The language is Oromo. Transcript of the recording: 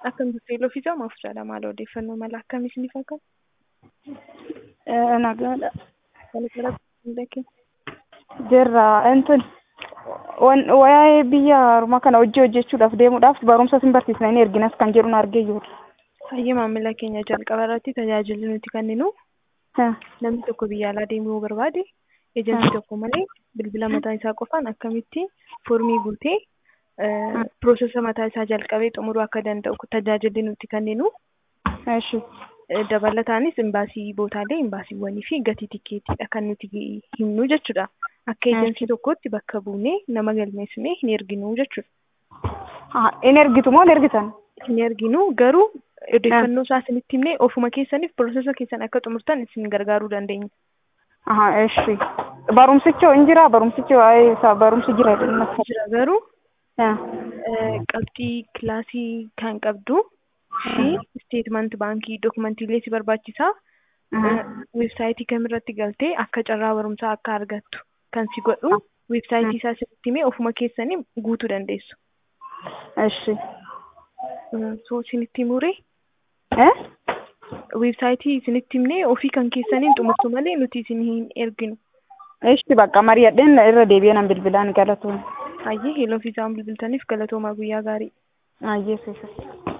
Akkam jirtu Iloo fi Jamaaf jedha maal odeeffannoo mala akkamii isiniif akka? Nagaadha. Walakkaa Jirra intun waa'ee biyya ormaa kana hojii hojjechuudhaaf deemuudhaaf barumsa sin barsiisna inni erginas kan jedhu argee jirra. Hayyee maamila keenya jalqaba irratti tajaajilli nuti kenninu namni tokko biyya alaa deemuu barbaade eejantii tokko malee bilbila mataa isaa qofaan akkamitti foormii guutee piroosesa mataa isaa jalqabee xumuruu akka danda'u tajaajilli nuti kenninu. Eshi. Dabalataanis imbaasii bootaalee imbaasiiwwanii fi gatii tikeetiidha kan nuti himnu jechuudha. Akka eejansii tokkotti bakka buunee nama galmeessinee hin erginu jechuudha. In ergitu moo hin ergitan? Hin erginu garuu odeeffannoo isaa isinitti himnee ofuma keessaniif piroosesa keessan akka xumurtan isin gargaaruu dandeenya. Aha, eshi. Barumsichi hin jira barumsichi waa'ee isaa barumsi jira jedhama. Jira garuu qabxii kilaasii kan qabdu fi isteetmenti baankii dookumantiilee si barbaachisaa weebsaayitii kamirratti galtee akka carraa barumsaa akka argattu kan si godhu weebsaayitii isaa sitti himee ofuma keessanii guutuu dandeessu. Eshi. So isinitti himuree? Weebsaayitii isinitti himnee ofii kan keessaniin xumurtu malee nuti isin hin erginu. Eshi bakka mari'adheen irra deebi'ee nan bilbilaan galatoon. Hayyee heloo fi isaan bilbiltaniif galatoomaa guyyaa gaarii. Hayyee seesa.